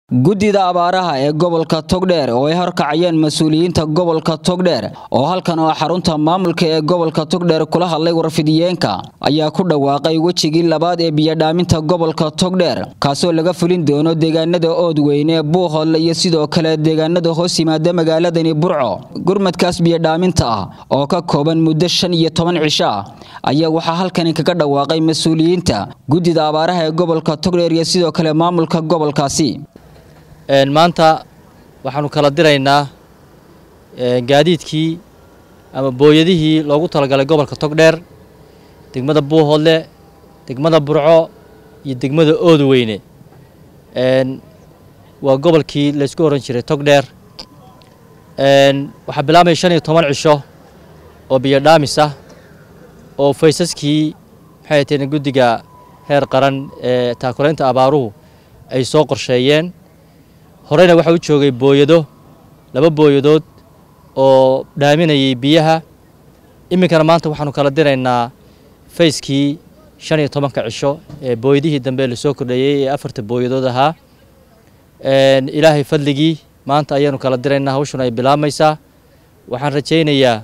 guddida abaaraha ee gobolka togdheer oo ay horkacayeen mas-uuliyiinta gobolka togdheer oo halkan oo xarunta maamulka ee gobolka togdheer kula hadlay warfidiyeenka ayaa ku dhawaaqay wejigii labaad ee biyodhaaminta gobolka togdheer kaasoo laga fulin doono deegaanada oodweyne buuhoodle iyo sidoo kale deegaanada hoos yimaada magaaladani burco gurmadkaas biyodhaaminta ah oo ka kooban muddo shan iyo toban cisho ah ayaa waxaa halkani kaga dhawaaqay mas-uuliyiinta guddida abaaraha ee gobolka togdheer iyo sidoo kale maamulka gobolkaasi maanta waxaanu kala diraynaa gaadiidkii ama booyadihii loogu talagalay gobolka togdheer degmada buuhoodle degmada burco iyo degmada oodweyne waa gobolkii laysku oran jiray togdheer waxaa bilaabmaya shan iyo toban cisho oo biyodhaamis ah oo faysaskii maxay hateen guddiga heer qaran ee taakulaynta abaaruhu ay soo qorsheeyeen horeyna waxaa u joogay booyado laba booyadood oo dhaaminayay biyaha iminkana maanta waxaanu kala diraynaa fayskii shan iyo tobanka cisho ee booyadihii dambe lasoo kordheeyey ee afarta booyadood ahaa ilaahay fadligii maanta ayaanu kala diraynaa hawshuna ay bilaabmaysaa waxaan rajaynayaa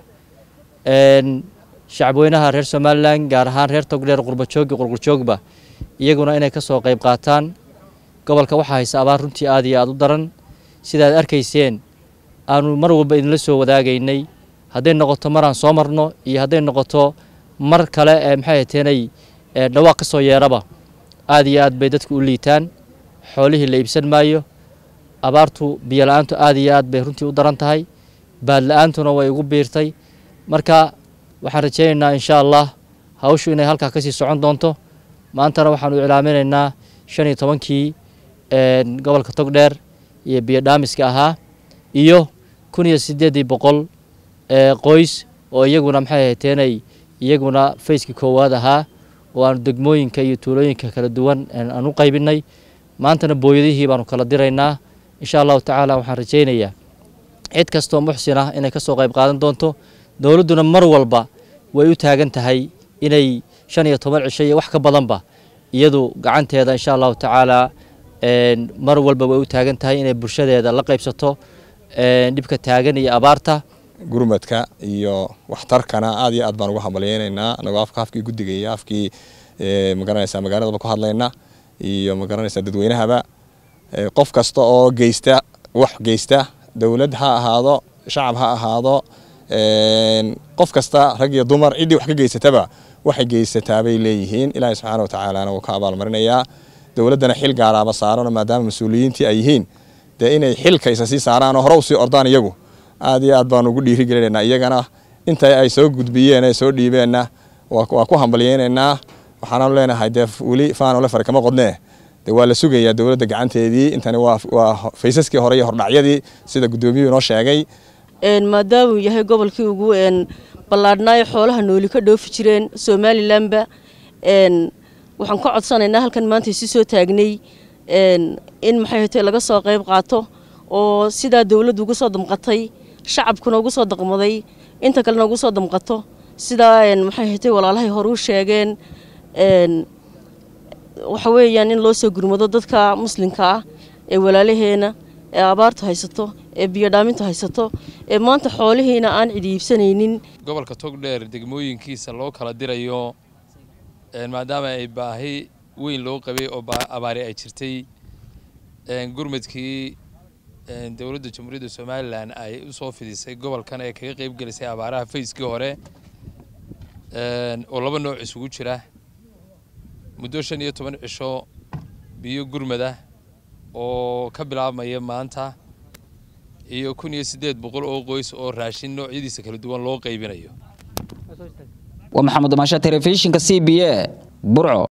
shacabweynaha reer somalilan gaar ahaan reer togdheer qurbajoogi qurqurjoogba iyaguna inay ka soo qayb qaataan gobolka waxaa haysa abaar runtii aad iyo aad u daran sidaad arkayseen aanu mar walba idinla soo wadaagaynay hadday noqoto maraan soo marno iyo hadday noqoto mar kale ee maxay hateenay dhawaaq ka soo yeeraba aad iyo aad bay dadku u liitaan xoolihii la iibsan maayo abaartu biyo la-aantu aad iyo aad bay runtii u daran tahay baad la-aantuna way ugu biirtay marka waxaan rajaynaynaa insha allah hawshu inay halkaa kasii socon doonto maantana waxaanu iclaaminaynaa shan iyo tobankii gobolka togdheer iyo biyodhaamiska ahaa iyo kun iyo sideedii boqol qoys oo iyaguna maxay hateenay iyaguna fayskii koowaad ahaa oo aanu degmooyinka iyo tuulooyinka kala duwan aan u qaybinay maantana booyadihii baanu kala diraynaa insha allahu tacaala waxaan rajaynayaa cid kastoo muxsin ah inay kasoo qayb qaadan doonto dowladduna mar walba way u taagan tahay inay shan iyo toban cisho iyo wax ka badanba iyadu gacanteeda insha allahu tacaala mar walba way u taagan tahay inay bulshadeeda la qaybsato dhibka taagan iyo abaarta gurmadka iyo waxtarkana aad iyo aad baan uga hambalyeynaynaa anagoo afka afkii guddiga iyo afkii magaranaysa magaaladaba ku hadlayna iyo magaranaysa dadweynahaba qof kasta oo geysta wax geysta dowlad ha ahaado shacab ha ahaado qof kasta rag iyo dumar ciddii wax ka geysataba waxay geysataa bay leeyihiin ilaahay subxaana watacaalana wuu ka abaalmarinayaa dowladdana xil gaaraaba saarano maadaama mas-uuliyiintii ay yihiin dee inay xilka isa sii saaraan oo hore usii ordaan iyagu aad iyo aad baanu ugu dhiirigelinaynaa iyagana inta ay soo gudbiyeen ay soo dhiibeenna waa ku hambalyeynaynaa waxaanaanu leenahay dee weli faanole fari kama qodnee de waa la sugayaa dowladda gacanteedii intani waa faysaskii hore iyo hordhacyadii sida guddoomiyuhu inoo sheegay maadaamuu yahay gobolkii ugu ballaadhnaayo xoolaha nooli ka dhoofi jireen somalilanba waxaan ka codsanaynaa halkan maanta isi soo taagnay in maxay hate laga soo qayb qaato oo sidaa dowladdu ugu soo damqatay shacabkuna ugu soo daqmaday inta kalena ugu soo damqato sidaa maxay hate walaalahay hore u sheegeen waxa weeyaan in loo soo gurmado dadka muslimka ah ee walaalaheena ee abaartu haysato ee biyodhaamintu haysato ee maanta xoolihiina aan cidi iibsanaynin gobolka togdheer degmooyinkiisa loo kala dirayo maadaama ay baahi weyn loo qabay oo abaari ay jirtay gurmadkii dowladda jamhuuriyadda somalilan ay u soo fidisay gobolkan ee kaga qayb gelisay abaaraha fayskii hore oo laba nooc isugu jira muddo shan iyo toban cisho biyo gurmadah oo ka bilaabmaya maanta iyo kun iyo siddeed boqol oo qoys oo raashin noocyadiisa kala duwan loo qaybinayo waa maxamed maasha telefishinka c b a burco